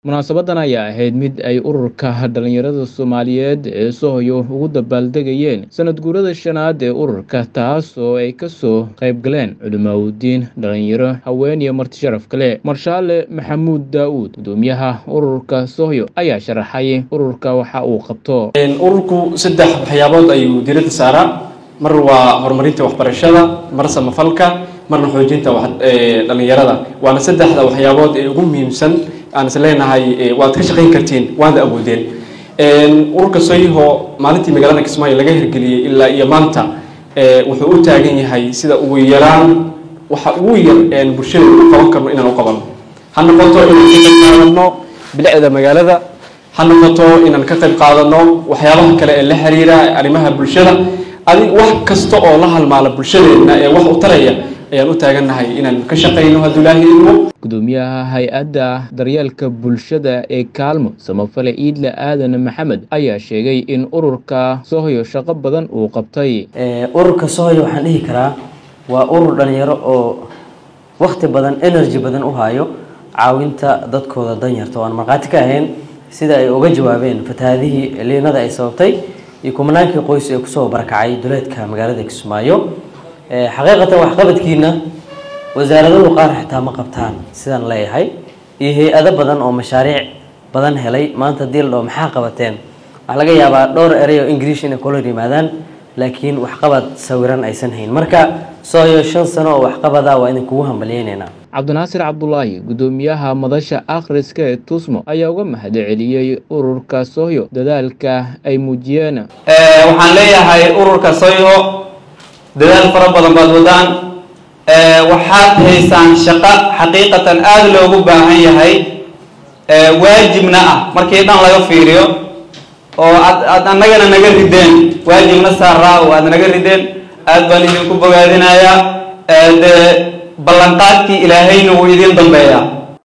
Munaasabadan ayaa ahayd mid ay ururka dhalinyarada Soomaaliyeed ee Sohoyo ugu dabaaldegayeen sanad guurada shanaad ee ururka taas oo ay kasoo qayb galeen culimaawoodiin dhalinyaro haween iyo marti sharaf kale marshaale maxamuud daa'uud gudoomiyaha ururka Sohoyo ayaa sharaxay ururka waxa uu qabto ururku saddex waxyaabood ayuu diiradda saaraa mar waa horumarinta waxbarashada mar samafalka marna xoojinta wax- ee, dhalinyarada waana saddexda waxyaabood ee ugu muhiimsan aan is leenahay ee, waad ka shaqayn kartiin waana awoodeen Een, ururka soyiho maalintii magaalada kismaayo laga hirgeliyey ilaa iyo maanta ee, wuxuu u taagan yahay sida ugu yaraan waxa ugu yar een bulshada u qaban karno inaan u qabano ha noqoto inaan ka qayb qaadano bilicda magaalada ha noqoto inaan ka qayb qaadano waxyaabaha kale ee la xiriira arrimaha bulshada adi wax kasta oo la halmaala bulshadeena ee wax u taraya ayaan u taagannahay inaan ka shaqayno hadduu ilaahay idmo gudoomiyaha hay-adda daryeelka bulshada ee kaalmo samafale iidle aadan maxamed ayaa sheegay in ururka Sohoyo shaqo badan uu qabtay Ee, ururka sohoyo waxaan dhihi karaa waa urur dhalinyaro oo waqti badan energy badan u hayo caawinta dadkooda danyarta oo aan markhaati ka ahayn sida ay uga jawaabeen fatahaadihii liinada ay sababtay iyo kumanaankii qoys ee kusoo barakacay duleedka magaalada kismaayo Ee, xaqiiqatan waxqabadkiina wasaaradahu qaar xitaa ma qabtaan sidaan leeyahay iyo hay-ado badan oo mashaariic badan helay maanta haddii la dhaho maxaa qabateen waxaa laga yaabaa dhowr erey oo english inay kula yimaadaan laakiin waxqabad sawiran aysan hayn marka sohoyo shan sano oo waxqabada waa idin kugu hambalyeynaynaa cabdinaasir cabdulaahi gudoomiyaha madasha akhriska ee tusmo ayaa uga mahadceliyey ururka Sohoyo dadaalka ay muujiyeen Ee, waxaan leeyahay ururka soyo dadaal fara badan baad wadaan Ee, waxaad haysaan shaqo xaqiiqatan aada loogu baahan yahay ee, waajibna ah markii dhan laga fiiriyo oo aad aad annagana naga rideen waajibna saaraa oo aad naga rideen aad baan idinku bogaadinayaa Ee, dee ballanqaadkii ilaahayna wuu idin dambeeyaa